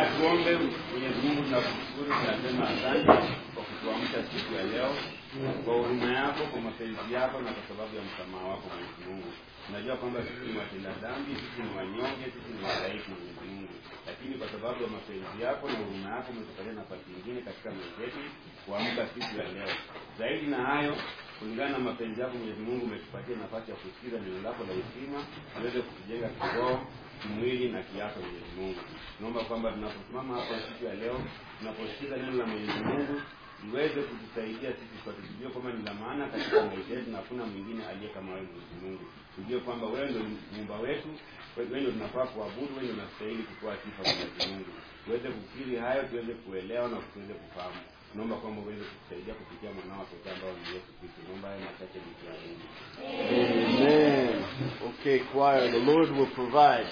na tuombe. Mwenyezi Mungu, tunakushukuru, tunasema asante kwa kutuamsha siku ya leo, kwa huruma yako, kwa mapenzi yako na kwa sababu ya msamaha wako Mwenyezi Mungu. Tunajua kwamba sisi ni watenda dhambi, sisi ni wanyonge, sisi ni wadhaifu Mwenyezi Mungu, lakini kwa sababu ya mapenzi yako na huruma yako umetupatia nafasi nyingine katika maisha yetu kuamka siku ya leo. Zaidi na hayo, kulingana na mapenzi yako Mwenyezi Mungu umetupatia nafasi ya kusikiza neno lako la hekima, tuweze kutujenga kiroho kimwili na kiafya Mwenyezi Mungu. Naomba kwamba tunaposimama hapa siku ya leo, tunaposikiza neno la Mwenyezi Mungu liweze kutusaidia sisi sote, tujue kwamba ni la maana katika maisha yetu na hakuna mwingine aliye kama wewe Mwenyezi Mungu. Tujue kwamba wewe ndio muumba wetu, wewe ndio tunafaa kuabudu, wewe ndio unastahili kutoa sifa Mwenyezi Mungu. Tuweze kukiri hayo, tuweze kuelewa na tuweze kufahamu. Naomba kwamba uweze kutusaidia kupitia mwanao pekee ambao ni Yesu Kristo. Naomba haya machache nikiamini. Amen. Okay, choir, the Lord will provide.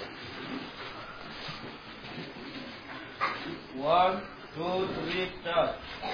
One, two, three, start.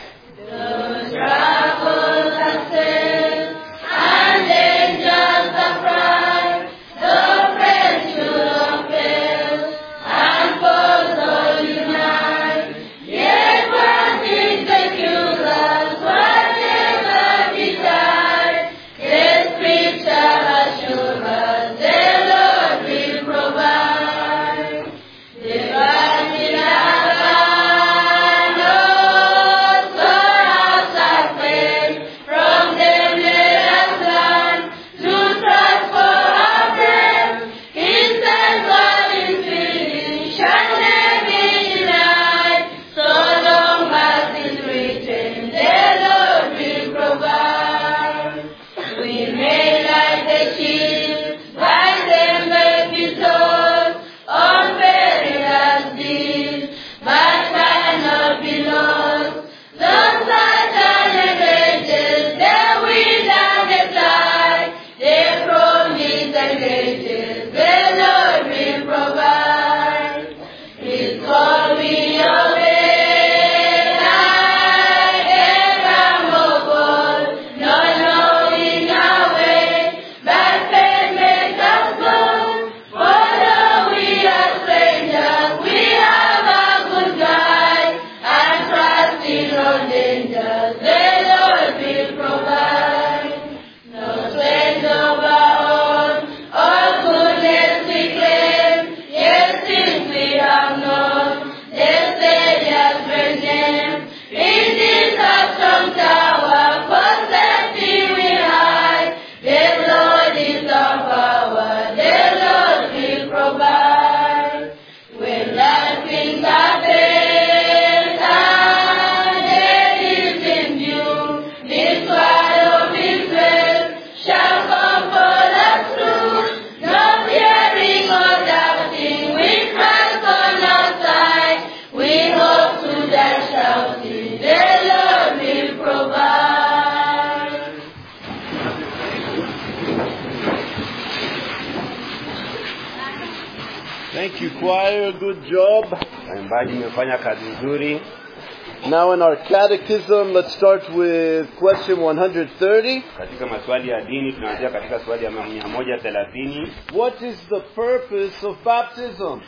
Thank you, choir. Good job. Waimbaji, mmefanya kazi nzuri. Now, in our catechism, let's start with question 130. Katika maswali ya dini tunaanzia katika swali ya mia moja thelathini. What is the purpose of baptism?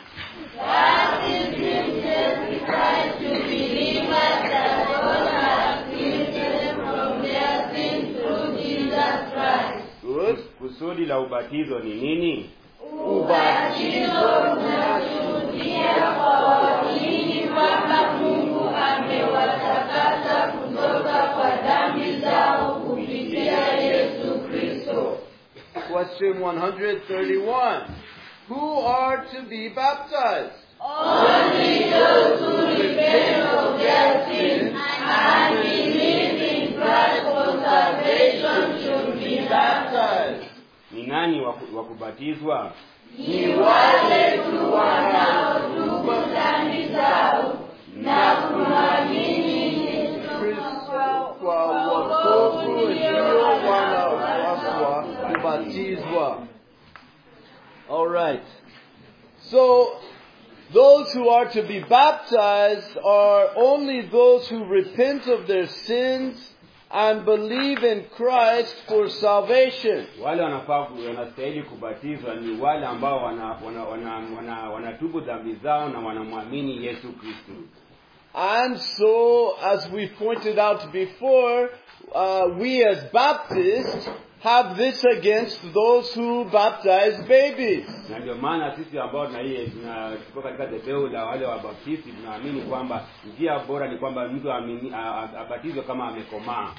Good. Kusudi la ubatizo ni nini? Question 131. Who are to be baptized? Baptized. Ni nani wa ku- wa kubatizwa? Kristo kwa wokovu ndio wanaopaswa kubatizwa. All right. So those who are to be baptized are only those who repent of their sins and believe in Christ for salvation. wale wanafaa ku- wanastahili kubatizwa ni wale ambao wanatubu wana, wana, wana, wanatubu dhambi zao na wanamwamini yesu kristu And so, as we pointed out before, uh, we as Baptists have this against those who baptize babies. na ndio maana sisi ambao tunaiye tunachukua katika debeu la wale wabaptisti tunaamini kwamba njia bora ni kwamba mtu aamini- a- a- abatizwe kama amekomaa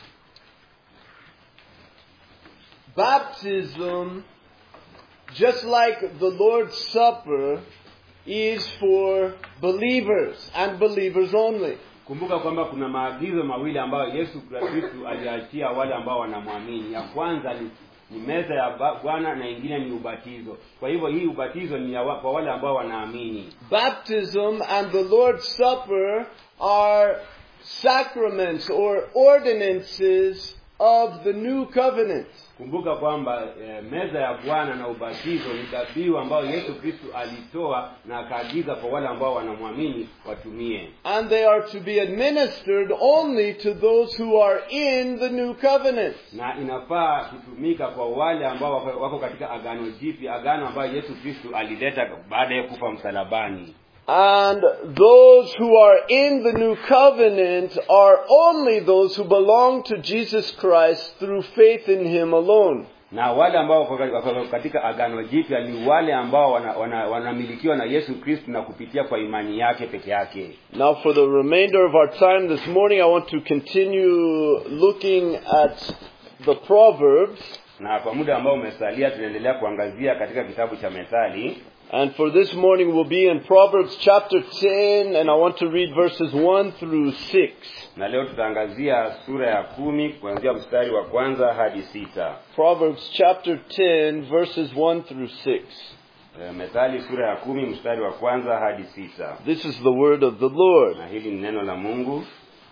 Baptism, just like the Lord's Supper, is for believers and believers only. kumbuka kwamba kuna maagizo mawili ambayo yesu kristu aliachia wale ambao wanamwamini ya kwanza ni, ni meza ya ba- bwana na ingine ni ubatizo kwa hivyo hii ubatizo ni ya wa, kwa wale ambao wanaamini Baptism and the Lord's Supper are sacraments or ordinances of the new covenant. kumbuka kwamba e, meza ya bwana na ubatizo ni dhabihu ambayo yesu kristu alitoa na akaagiza kwa wale ambao wanamwamini watumie And they are to be administered only to those who are in the new covenant. na inafaa kutumika kwa wale ambao wako, wako katika agano jipya agano ambayo yesu kristu alileta baada ya kufa msalabani And those who are in the new covenant are only those who belong to Jesus Christ through faith in Him alone. na wale ambao wako wako katika agano jipya ni wale ambao wanamilikiwa wana, wana wanamilikiwa na yesu kristu na kupitia kwa imani yake peke yake Now, for the remainder of our time this morning, I want to continue looking at the Proverbs. na kwa muda ambao umesalia tunaendelea kuangazia katika kitabu cha methali And for this morning, we'll be in Proverbs chapter 10, and I want to read verses 1 through 6. na leo tutaangazia sura ya kumi kuanzia mstari wa kwanza hadi sita Proverbs chapter 10, verses 1 through 6. e, methali sura ya kumi mstari wa kwanza hadi sita This is the word of the Lord. na hili ni neno la mungu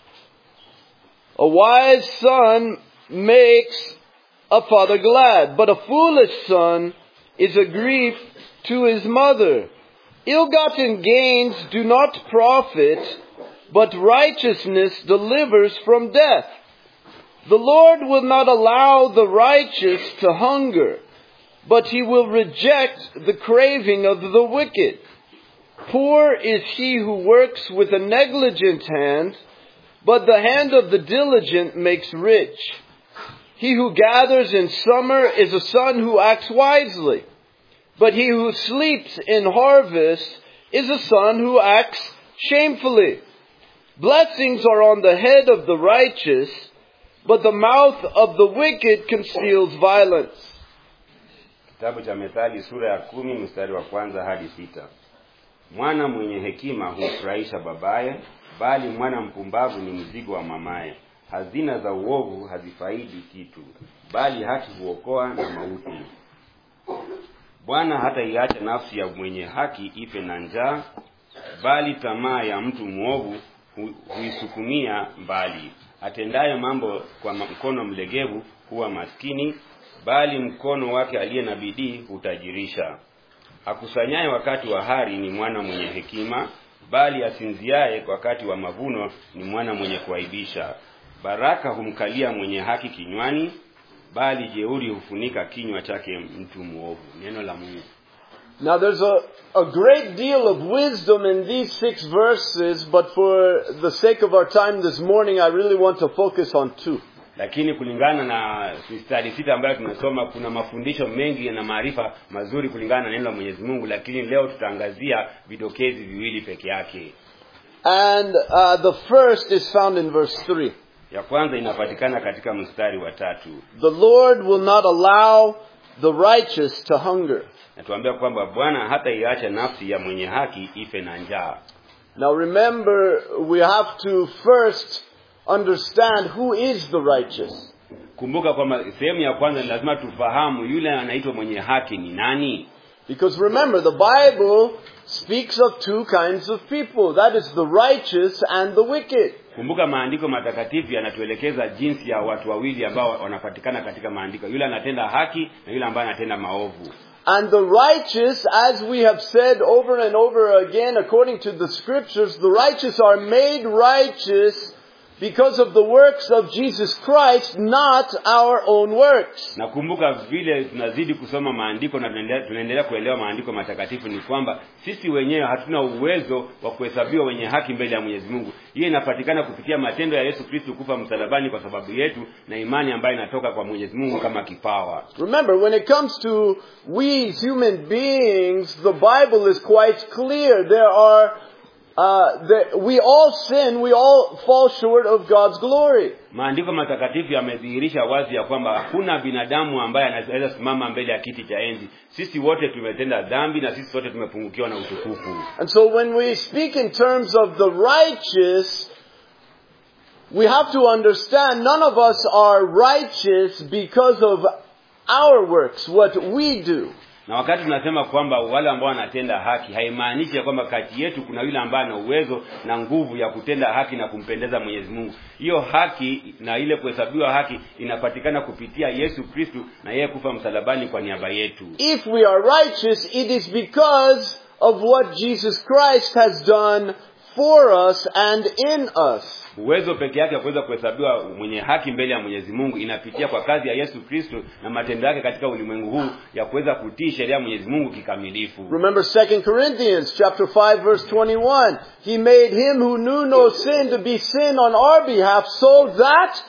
A wise son makes a father glad, but a foolish son is a grief to his mother. Ill-gotten gains do not profit, but righteousness delivers from death. The Lord will not allow the righteous to hunger, but he will reject the craving of the wicked. Poor is he who works with a negligent hand, but the hand of the diligent makes rich. He who gathers in summer is a son who acts wisely, but he who sleeps in harvest is a son who acts shamefully. Blessings are on the head of the righteous, but the mouth of the wicked conceals violence. kitabu cha methali sura ya kumi mstari wa kwanza hadi sita mwana mwenye hekima humfurahisha babaye bali mwana mpumbavu ni mzigo wa mamaye hazina za uovu hazifaidi kitu bali haki huokoa na mauti bwana hataiacha nafsi ya mwenye haki ife na njaa bali tamaa ya mtu mwovu hu, huisukumia mbali atendaye mambo kwa mkono mlegevu huwa maskini bali mkono wake aliye na bidii hutajirisha akusanyaye wakati wa hari ni mwana mwenye hekima bali asinziaye wakati wa mavuno ni mwana mwenye kuaibisha baraka humkalia mwenye haki kinywani bali jeuri hufunika kinywa chake mtu mwovu neno la mungu Now there's a, a great deal of wisdom in these six verses, but for the sake of our time this morning, I really want to focus on two. lakini kulingana na mistari sita ambayo tumesoma kuna mafundisho mengi na maarifa mazuri kulingana na neno la mwenyezi mungu lakini leo tutaangazia vidokezi viwili peke yake And uh, the first is found in verse 3. ya kwanza inapatikana katika mstari wa tatu The Lord will not allow the righteous to hunger. natuambia kwamba bwana hata iacha nafsi ya mwenye haki ife na njaa Now remember, we have to first understand who is the righteous. kumbuka kwamba sehemu ya kwanza ni lazima tufahamu yule anaitwa mwenye haki ni nani Because remember, the Bible speaks of two kinds of people. That is the righteous and the wicked. kumbuka maandiko matakatifu yanatuelekeza jinsi ya watu wawili ambao wanapatikana katika maandiko yule anatenda haki na yule ambaye anatenda maovu And the righteous, as we have said over and over again, according to the scriptures, the righteous are made righteous because of the works of Jesus Christ, not our own works. nakumbuka vile tunazidi kusoma maandiko na tunaendelea- tunaendelea kuelewa maandiko matakatifu ni kwamba sisi wenyewe hatuna uwezo wa kuhesabiwa wenye haki mbele ya mwenyezi mungu hiyo inapatikana kupitia matendo ya yesu kristu kufa msalabani kwa sababu yetu na imani ambayo inatoka kwa mwenyezi mungu kama kipawa Remember, when it comes to we as human beings, the Bible is quite clear. There are, uh, there, we all sin, we all fall short of God's glory. maandiko matakatifu yamedhihirisha wazi ya kwamba hakuna binadamu ambaye anaweza simama mbele ya kiti cha enzi sisi wote tumetenda dhambi na sisi wote tumepungukiwa na utukufu And so when we speak in terms of the righteous, we have to understand none of us are righteous because of our works, what we do. na wakati tunasema kwamba wale ambao wanatenda haki haimaanishi ya kwamba kati yetu kuna yule ambaye ana uwezo na nguvu ya kutenda haki na kumpendeza mwenyezi mungu hiyo haki na ile kuhesabiwa haki inapatikana kupitia yesu kristu na yeye kufa msalabani kwa niaba yetu If we are righteous, it is because of what Jesus Christ has done for us and in us. uwezo peke yake wa kuweza kuhesabiwa mwenye haki mbele ya mwenyezi mungu inapitia kwa kazi ya yesu kristo na matendo yake katika ulimwengu huu ya kuweza kutii sheria ya mwenyezi mungu kikamilifu Remember 2 Corinthians chapter 5 verse 21. He made him who knew no sin to be sin on our behalf so that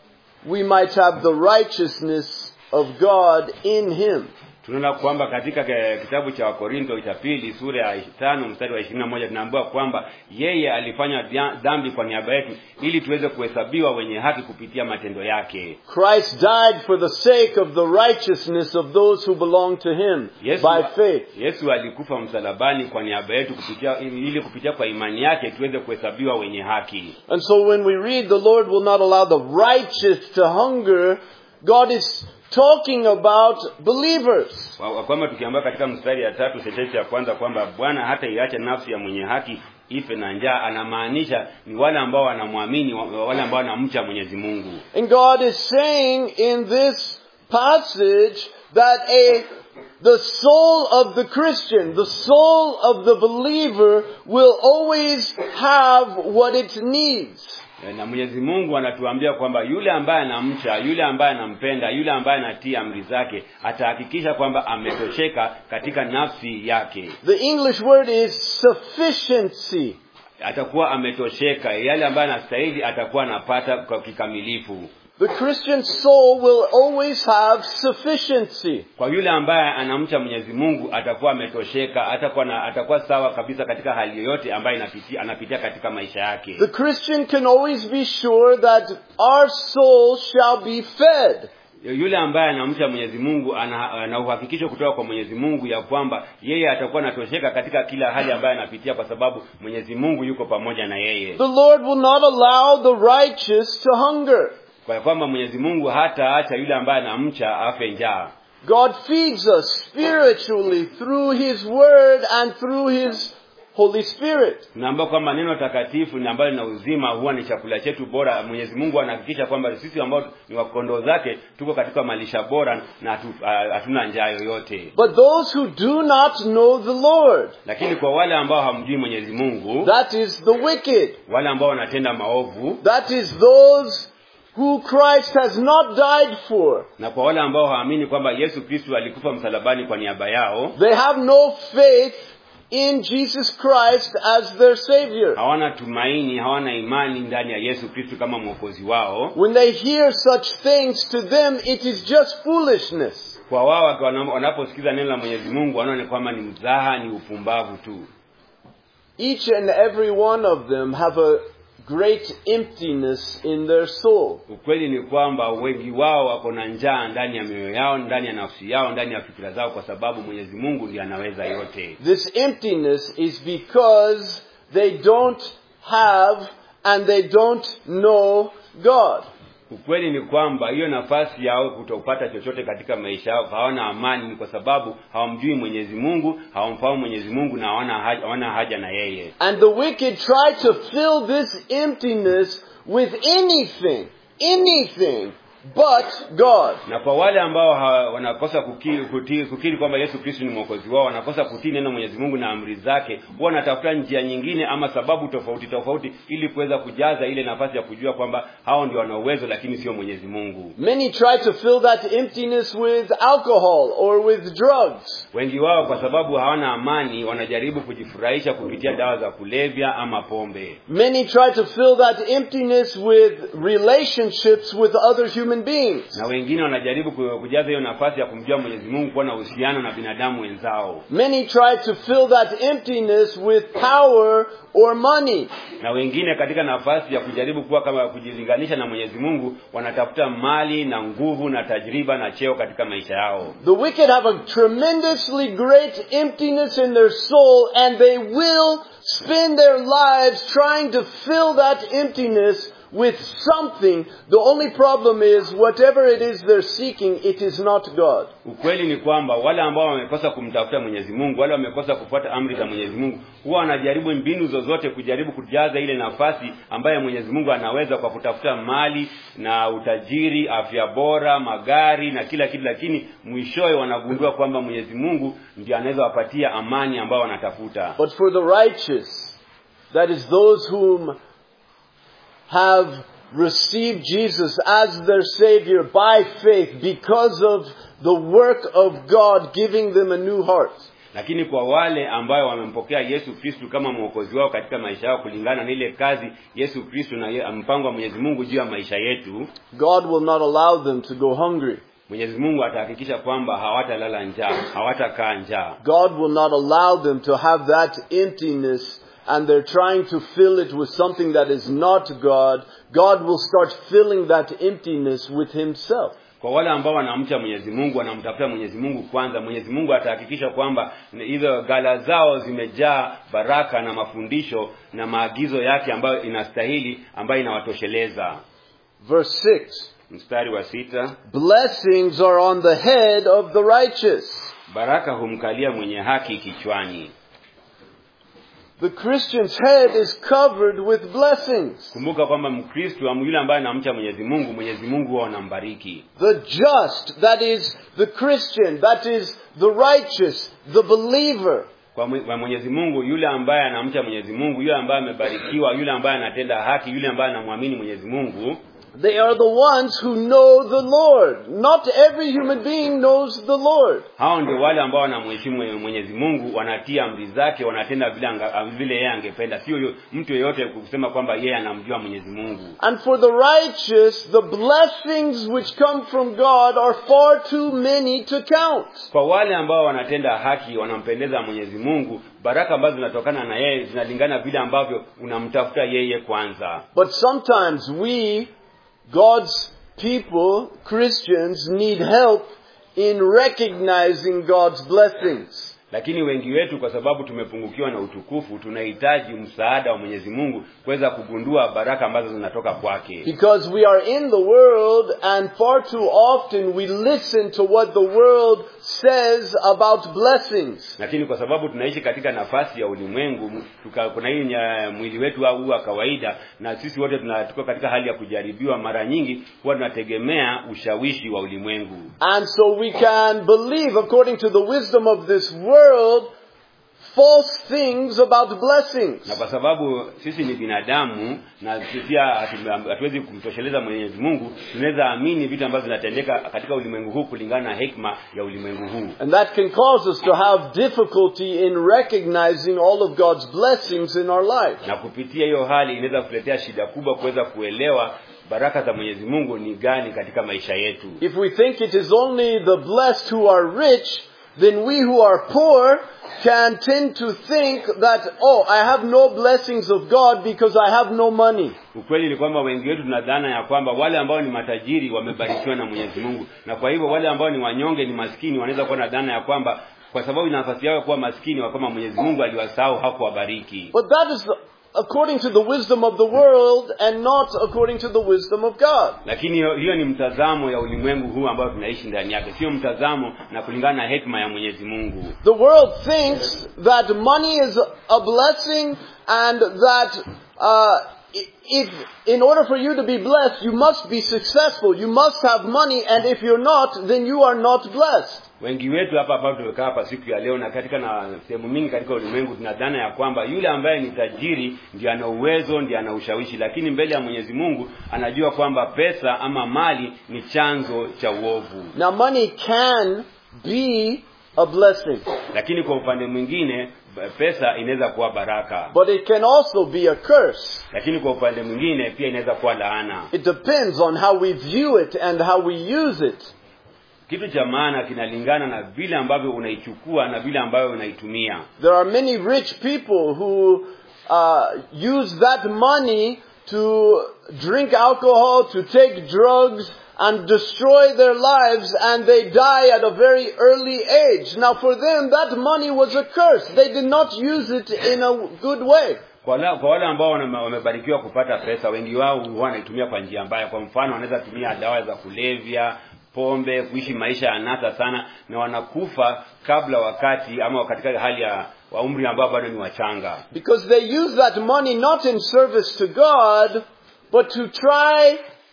we might have the righteousness of God in him. tunaona kwamba katika ke- kitabu cha wakorinto cha pili sura ya tano mstari wa ishirini na moja tunaambiwa kwamba yeye alifanya dhia- dhambi kwa niaba yetu ili tuweze kuhesabiwa wenye haki kupitia matendo yake Christ died for the sake of the righteousness of those who belong to him yesu, by faith. yesu alikufa msalabani kwa niaba yetu kupitia ili kupitia kwa imani yake tuweze kuhesabiwa wenye haki And so when we read the Lord will not allow the righteous to hunger, God is talking about believers. Kwa- kwa kwamba tukiambia katika mstari ya tatu sentensi ya kwanza kwamba bwana hata iache nafsi ya mwenye haki ife na njaa anamaanisha ni wale ambao wanamwamini wa- wale ambao wanamcha mwenyezi mungu And God is saying in this passage that a the soul of the Christian, the soul of the believer will always have what it needs. na mwenyezi mungu anatuambia kwamba yule ambaye anamcha yule ambaye anampenda yule ambaye anatii amri zake atahakikisha kwamba ametosheka katika nafsi yake The English word is sufficiency. atakuwa ametosheka yale ambayo anastahili atakuwa anapata kwa kikamilifu The Christian soul will always have sufficiency. kwa yule ambaye anamcha mwenyezi mungu atakuwa ametosheka atakuwa na, atakuwa sawa kabisa katika hali yoyote ambayo inapitia, anapitia katika maisha yake The Christian can always be sure that our soul shall be fed. yule ambaye anamcha mwenyezi mungu ana, ana uhakikisho kutoka kwa mwenyezi mungu ya kwamba yeye atakuwa anatosheka katika kila hali ambayo anapitia kwa sababu mwenyezi mungu yuko pamoja na yeye The Lord will not allow the righteous to hunger. kwa kwamba mwenyezi mungu hataacha yule ambaye anamcha afe njaa God feeds us spiritually through His Word and through His Holy Spirit. tunaambia kwamba neno takatifu ni ambalo lina uzima huwa ni chakula chetu bora mwenyezi mungu anahakikisha kwamba sisi ambao ni wakondoo zake tuko katika malisha bora na hatu- ah, hatuna njaa yoyote But those who do not know the Lord, lakini kwa wale ambao hamjui mwenyezi mungu that is the wicked, wale ambao wanatenda maovu that is those who Christ has not died for, na kwa wale ambao hawaamini kwamba yesu kristu alikufa msalabani kwa niaba yao they have no faith in Jesus Christ as their Savior. hawana tumaini hawana imani ndani ya yesu kristu kama mwokozi wao When they hear such things, to them it is just foolishness. kwa wao waki- wana- wanaposikiza neno la mwenyezi mungu wanaona kwamba ni mzaha ni upumbavu tu Each and every one of them have a great emptiness in their soul. ukweli ni kwamba wengi wao wako na njaa ndani ya mioyo yao ndani ya nafsi yao ndani ya fikira zao kwa sababu mwenyezi mungu ndiye anaweza yote This emptiness is because they don't have and they don't know God. ukweli ni kwamba hiyo nafasi yao kutopata chochote katika maisha yao hawana amani ni kwa sababu hawamjui mwenyezi mungu hawamfahamu mwenyezi mungu na hawana haja, hawana haja na yeye And the wicked try to fill this emptiness with anything, anything but God. na kwa wale ambao ha, wanakosa kukiri, kukiri, kukiri kwamba yesu kristo ni mwokozi wao wanakosa kutii neno mwenyezi mungu na amri zake huwa wanatafuta njia nyingine ama sababu tofauti tofauti ili kuweza kujaza ile nafasi ya kujua kwamba hao ndio wana uwezo lakini sio mwenyezi mungu Many try to fill that emptiness with alcohol or with drugs. wengi wao kwa sababu hawana amani wanajaribu kujifurahisha kupitia dawa za kulevya ama pombe Many try to fill that emptiness with relationships with other human beings. na wengine wanajaribu ku- kujaza hiyo nafasi ya kumjua mwenyezi mungu kuwa na uhusiano na binadamu wenzao Many try to fill that emptiness with power or money. na wengine katika nafasi ya kujaribu kuwa kama kujilinganisha na mwenyezi mungu wanatafuta mali na nguvu na tajriba na cheo katika maisha yao The wicked have a tremendously great emptiness in their soul and they will spend their lives trying to fill that emptiness with something. The only problem is whatever it is they're seeking, it is not God. ukweli ni kwamba wale ambao wamekosa kumtafuta mwenyezi mungu wale wamekosa kufuata amri za mwenyezi mungu huwa wanajaribu mbinu zozote kujaribu kujaza ile nafasi ambayo mwenyezi mungu anaweza kwa kutafuta mali na utajiri afya bora magari na kila kitu lakini mwishowe wanagundua kwamba mwenyezi mungu ndio anaweza wapatia amani ambayo wanatafuta But for the righteous, that is those whom have received Jesus as their Savior by faith because of the work of God giving them a new heart. lakini kwa wale ambayo wamempokea yesu kristu kama mwokozi wao katika maisha yao kulingana na ile kazi yesu kristu na ye- mpango wa mwenyezi mungu juu ya maisha yetu God will not allow them to go hungry. mwenyezi mungu atahakikisha kwamba hawatalala njaa hawatakaa njaa God will not allow them to have that emptiness and they're trying to fill it with something that is not God. God will start filling that emptiness with Himself. kwa wale ambao wanamcha mwenyezi mungu wanamtafuta mwenyezi mungu kwanza mwenyezi mungu atahakikisha kwamba hizo gala zao zimejaa baraka na mafundisho na maagizo yake ambayo inastahili ambayo inawatosheleza Verse 6. mstari wa sita Blessings are on the head of the righteous. baraka humkalia mwenye haki kichwani The Christian's head is covered with blessings. kumbuka kwamba mkristu am- yule ambaye anamcha mwenyezi mungu mwenyezi mungu huwa anambariki The just, that is the Christian, that is the righteous, the believer, kwa mwe- kwa mwenyezi mungu yule ambaye anamcha mwenyezi mungu yule ambaye amebarikiwa yule ambaye anatenda haki yule ambaye anamwamini mwenyezi mungu they are the ones who know the Lord. Not every human being knows the Lord. hao ndio wale ambao wanamheshimu mwenyezi mungu wanatia amri zake wanatenda vile anga, vile yeye angependa sio yo- mtu yeyote kusema kwamba yeye anamjua mwenyezi mungu And for the righteous, the blessings which come from God are far too many to count. kwa wale ambao wanatenda haki wanampendeza mwenyezi mungu baraka ambazo zinatokana na yeye zinalingana vile ambavyo unamtafuta yeye kwanza But sometimes we, God's people, Christians, need help in recognizing God's blessings. lakini wengi wetu kwa sababu tumepungukiwa na utukufu tunahitaji msaada wa mwenyezi mungu kuweza kugundua baraka ambazo zinatoka kwake Because we are in the world and far too often we listen to what the world says about blessings. lakini kwa sababu tunaishi katika nafasi ya ulimwengu tuka, kuna hii nya- mwili wetu au huu wa kawaida na sisi wote tuna- tuko katika hali ya kujaribiwa mara nyingi huwa tunategemea ushawishi wa ulimwengu And so we can believe, according to the wisdom of this world, false things about na blessings. kwa sababu sisi ni binadamu na pia hatu- hatuwezi kumtosheleza mwenyezi mungu tunaweza amini vitu ambavyo vinatendeka katika ulimwengu huu kulingana na hekima ya ulimwengu huu And that can cause us to have difficulty in recognizing all of God's blessings in our life. na kupitia hiyo hali inaweza kuletea shida kubwa kuweza kuelewa baraka za mwenyezi mungu ni gani katika maisha yetu If we think it is only the blessed who are rich, then we who are poor can tend to think that, oh, I have no blessings of God because I have no money. ukweli ni kwamba wengi wetu tuna dhana ya kwamba wale ambao ni matajiri wamebarikiwa na mwenyezi mungu na kwa hivyo wale ambao ni wanyonge ni maskini wanaweza kuwa na dhana ya kwamba kwa sababu ina nafasi yao ya kuwa maskini wa kwamba mwenyezi mungu aliwasahau hakuwabariki But that is according to the wisdom of the world and not according to the wisdom of God. lakini hiyo hiyo ni mtazamo ya ulimwengu huu ambao tunaishi ndani yake sio mtazamo na kulingana na hekima ya mwenyezi mungu The world thinks that money is a blessing and that uh, i- if, in order for you to be blessed, you must be successful. You must have money, and if you're not, then you are not blessed. wengi wetu hapa ambao tumekaa hapa siku ya leo na katika na sehemu mingi katika ulimwengu tuna dhana ya kwamba yule ambaye ni tajiri ndiye ana uwezo ndiye ana ushawishi lakini mbele ya mwenyezi mungu anajua kwamba pesa ama mali ni chanzo cha uovu Now, money can be a blessing, lakini kwa upande mwingine b- pesa inaweza kuwa baraka but it can also be a curse. lakini kwa upande mwingine pia inaweza kuwa laana It depends on how we view it and how we use it. kitu cha maana kinalingana na vile ambavyo unaichukua na vile ambavyo unaitumia There are many rich people who uh, use that money to drink alcohol, to take drugs, and destroy their lives, and they die at a very early age. Now, for them, that money was a curse. They did not use it in a good way. kwa wale, kwa wale ambao wana- wamebarikiwa kupata pesa wengi wao huwa wanaitumia kwa njia mbaya kwa mfano wanaweza tumia dawa za kulevya pombe kuishi maisha ya anasa sana na wanakufa kabla wakati ama katika hali ya wa umri ambao bado ni wachanga Because they use that money not in service to God, but to try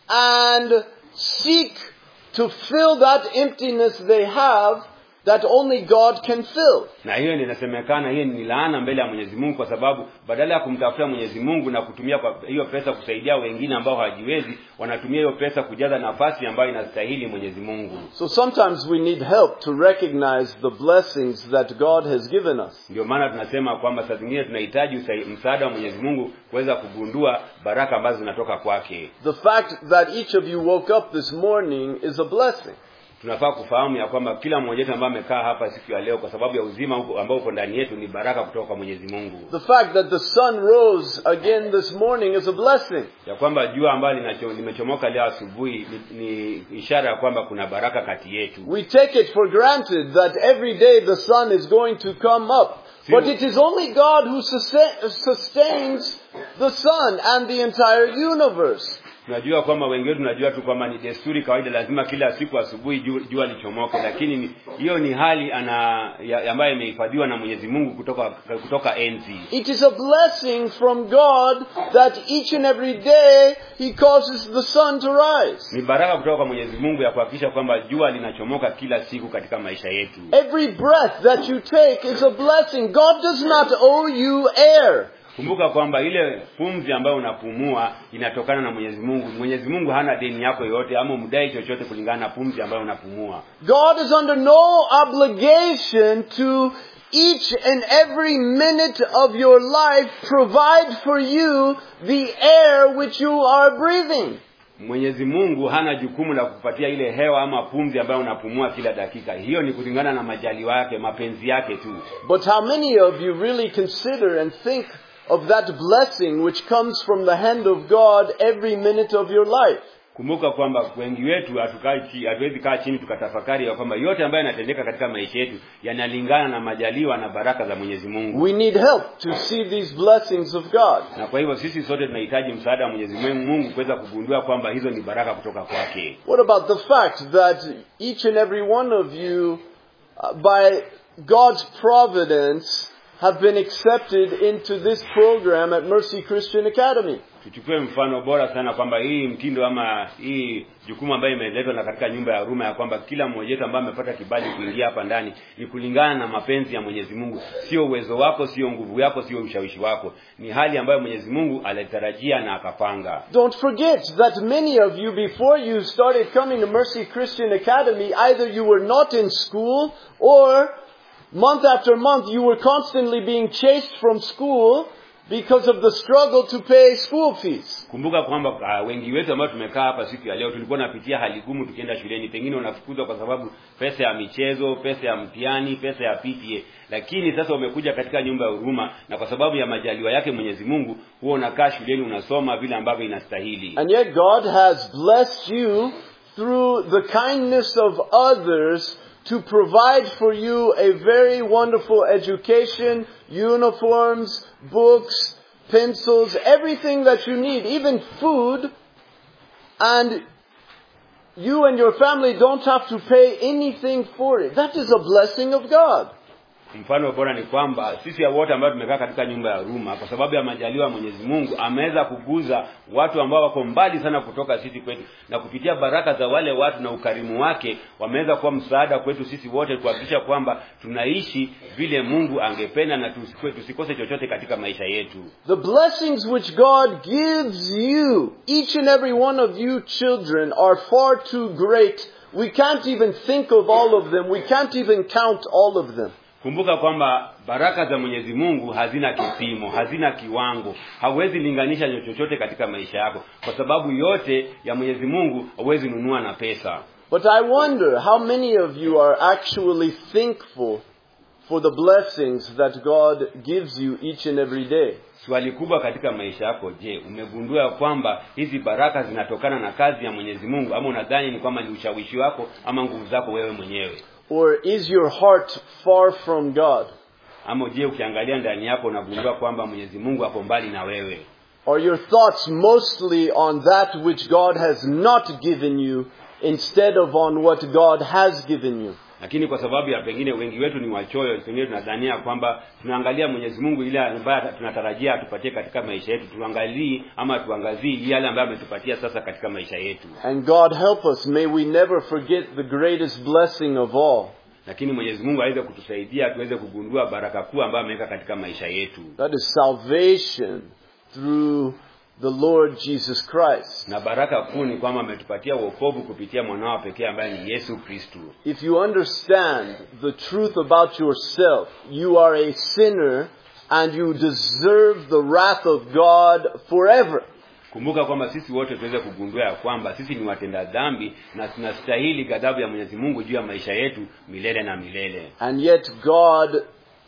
and seek to fill that emptiness they have that only God can fill. na hiyo ndio inasemekana hiyo ni laana mbele ya Mwenyezi Mungu kwa sababu badala ya kumtafuta Mwenyezi Mungu na kutumia kwa hiyo pesa kusaidia wengine ambao hawajiwezi wanatumia hiyo pesa kujaza nafasi ambayo inastahili Mwenyezi Mungu So sometimes we need help to recognize the blessings that God has given us. ndio maana tunasema kwamba saa zingine tunahitaji usai- msaada wa Mwenyezi Mungu kuweza kugundua baraka ambazo zinatoka kwake The fact that each of you woke up this morning is a blessing. tunafaa kufahamu ya kwamba kila mmoja wetu ambaye amekaa hapa siku ya leo kwa sababu ya uzima huko- ambao uko ndani yetu ni baraka kutoka kwa Mwenyezi Mungu The fact that the sun rose again this morning is a blessing. ya kwamba jua ambalo linacho- limechomoka leo asubuhi ni, ni ishara ya kwamba kuna baraka kati yetu We take it for granted that every day the sun is going to come up. But it is only God who sustain- sustains the sun and the entire universe. tunajua kwamba wengi wetu tunajua tu kwamba ni desturi kawaida lazima kila siku asubuhi ju- jua lichomoke lakini ni- hiyo ni hali ana ya- ambayo imehifadhiwa na Mwenyezi Mungu kutoka kutoka enzi It is a blessing from God that each and every day He causes the sun to rise. ni baraka kutoka kwa Mwenyezi Mungu ya kuhakikisha kwamba jua linachomoka kila siku katika maisha yetu Every breath that you take is a blessing. God does not owe you air. kumbuka kwamba ile pumzi ambayo unapumua inatokana na Mwenyezi Mungu Mwenyezi Mungu hana deni yako yoyote ama umdai chochote kulingana na pumzi ambayo unapumua God is under no obligation to each and every minute of your life provide for you the air which you are breathing. Mwenyezi Mungu hana jukumu la kupatia ile hewa ama pumzi ambayo unapumua kila dakika. Hiyo ni kulingana na majaliwa yake, mapenzi yake tu. But how many of you really consider and think of that blessing which comes from the hand of God every minute of your life? Kumbuka kwamba wengi wetu hatukai chi- hatuwezi kaa chini tukatafakari ya kwamba yote ambayo yanatendeka katika maisha yetu yanalingana na majaliwa na baraka za Mwenyezi Mungu. We need help to see these blessings of God. Na kwa hivyo sisi sote tunahitaji msaada wa Mwenyezi Mungu kuweza kugundua kwamba hizo ni baraka kutoka kwake. What about the fact that each and every one of you, uh, by God's providence, have been accepted into this program at Mercy Christian Academy? Tuchukue mfano bora sana kwamba hii mtindo ama hii jukumu ambayo imeletwa na katika nyumba ya huruma ya kwamba kila mmoja wetu ambaye amepata kibali kuingia hapa ndani ni kulingana na mapenzi ya Mwenyezi Mungu, sio uwezo wako, sio nguvu yako, sio ushawishi wako. Ni hali ambayo Mwenyezi Mungu alitarajia na akapanga. Don't forget that many of you, before you started coming to Mercy Christian Academy, either you were not in school or month after month you were constantly being chased from school because of the struggle to pay school fees. Kumbuka kwamba uh, wengi wetu ambao tumekaa hapa siku ya leo tulikuwa tunapitia hali gumu tukienda shuleni, pengine unafukuzwa kwa sababu pesa ya michezo, pesa ya mtihani, pesa ya PTA. Lakini sasa umekuja katika nyumba ya huruma, na kwa sababu ya majaliwa yake Mwenyezi Mungu, huwa unakaa shuleni unasoma vile ambavyo inastahili. And yet God has blessed you through the kindness of others to provide for you a very wonderful education, uniforms, books, pencils, everything that you need, even food, and you and your family don't have to pay anything for it. That is a blessing of God. mfano bora ni kwamba sisi ya wote ambao tumekaa katika nyumba ya Ruma kwa sababu ya majaliwa ya Mwenyezi Mungu ameweza kuguza watu ambao wako mbali sana kutoka sisi kwetu na kupitia baraka za wale watu na ukarimu wake wameweza kuwa msaada kwetu sisi wote kuhakikisha kwamba tunaishi vile Mungu angependa na tusikwe- tusikose chochote katika maisha yetu The blessings which God gives you, each and every one of you children, are far too great. We can't even think of all of them. We can't even count all of them. kumbuka kwamba baraka za Mwenyezi Mungu hazina kipimo hazina kiwango hauwezi linganisha chochote katika maisha yako kwa sababu yote ya Mwenyezi Mungu hauwezi nunua na pesa But I wonder how many of you are actually thankful for the blessings that God gives you each and every day. swali kubwa katika maisha yako je umegundua ya kwamba hizi baraka zinatokana na kazi ya Mwenyezi Mungu ama unadhani ni kwamba ni ushawishi wako ama nguvu zako wewe mwenyewe Or is your heart far from God? ama je ukiangalia ndani yako unagundua kwamba Mwenyezi Mungu ako mbali na wewe Are your thoughts mostly on that which God has not given you instead of on what God has given you? lakini kwa sababu ya pengine wengi wetu ni wachoyo pengine tunadhania kwamba tunaangalia Mwenyezi Mungu ile ambayo tunatarajia atupatie katika maisha yetu tuangalii ama tuangazii yale ambayo ametupatia sasa katika maisha yetu And God help us, may we never forget the greatest blessing of all. lakini Mwenyezi Mungu aweze kutusaidia tuweze kugundua baraka kuu ambayo ameweka katika maisha yetu That is salvation through the Lord Jesus Christ. na baraka kuu ni kwamba ametupatia wokovu kupitia mwanao pekee ambaye ni Yesu Kristu If you understand the truth about yourself, you are a sinner and you deserve the wrath of God forever. kumbuka kwamba sisi wote tuweze kugundua ya kwamba sisi ni watenda dhambi na tunastahili ghadhabu ya Mwenyezi Mungu juu ya maisha yetu milele na milele And yet God,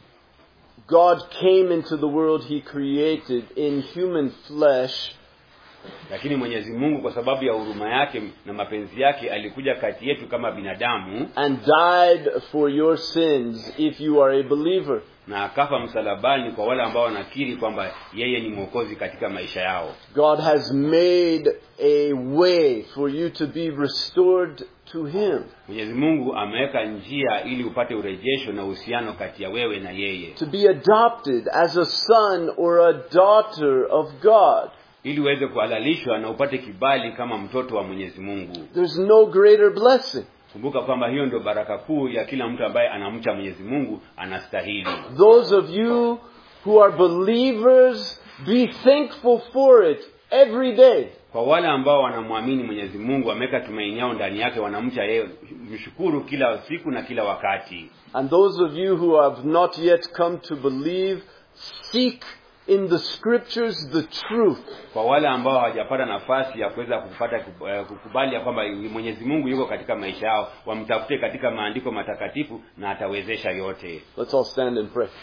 God came into the world He created in human flesh lakini Mwenyezi Mungu kwa sababu ya huruma yake na mapenzi yake alikuja kati yetu kama binadamu and died for your sins if you are a believer. na akafa msalabani kwa wale ambao wanakiri kwamba yeye ni mwokozi katika maisha yao God has made a way for you to be restored to Him, Mwenyezi Mungu ameweka njia ili upate urejesho na uhusiano kati ya wewe na yeye to be adopted as a son or a daughter of God. ili uweze kuhalalishwa na upate kibali kama mtoto wa Mwenyezi Mungu There's no greater blessing. kumbuka kwamba hiyo ndio baraka kuu ya kila mtu ambaye anamcha Mwenyezi Mungu anastahili Those of you who are believers, be thankful for it every day. kwa wale ambao wanamwamini Mwenyezi Mungu ameweka tumaini yao ndani yake wanamcha yeye mshukuru kila siku na kila wakati And those of you who have not yet come to believe, seek in the scriptures the truth. kwa wale ambao hawajapata nafasi ya kuweza kupata eh, kukubali ya kwamba Mwenyezi Mungu yuko katika maisha yao wamtafute katika maandiko matakatifu na atawezesha yote Let's all stand and pray.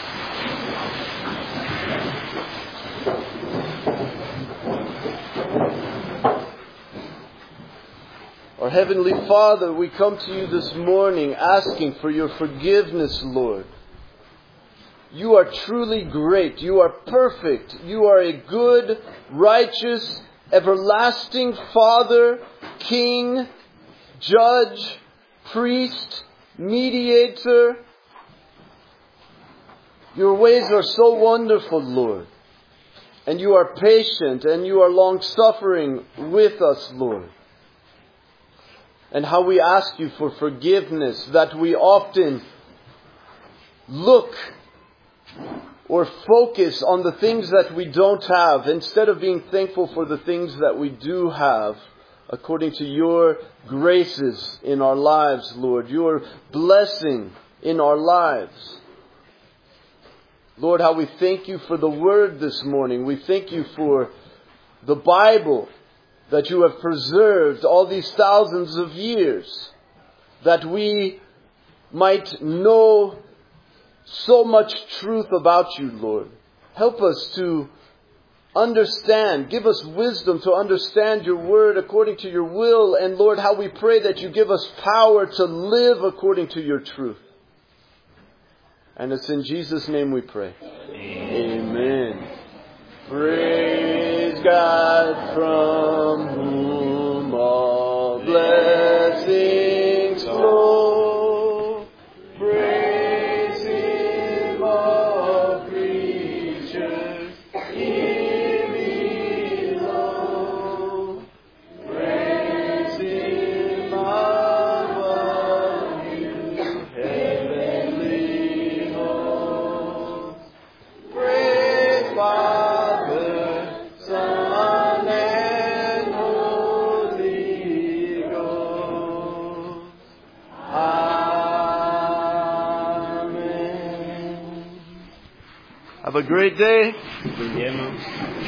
Our Heavenly Father, we come to you this morning asking for your forgiveness, Lord. You are truly great. You are perfect. You are a good, righteous, everlasting Father, King, Judge, Priest, Mediator. Your ways are so wonderful, Lord. And you are patient and you are long suffering with us, Lord. And how we ask you for forgiveness that we often look or focus on the things that we don't have instead of being thankful for the things that we do have according to your graces in our lives, Lord, your blessing in our lives. Lord, how we thank you for the word this morning. We thank you for the Bible that you have preserved all these thousands of years, that we might know so much truth about you, Lord. Help us to understand. Give us wisdom to understand your word according to your will. And Lord, how we pray that you give us power to live according to your truth. And it's in Jesus' name we pray. Amen. Praise God from whom all blessings flow. Praise Him Have a great day. siku njema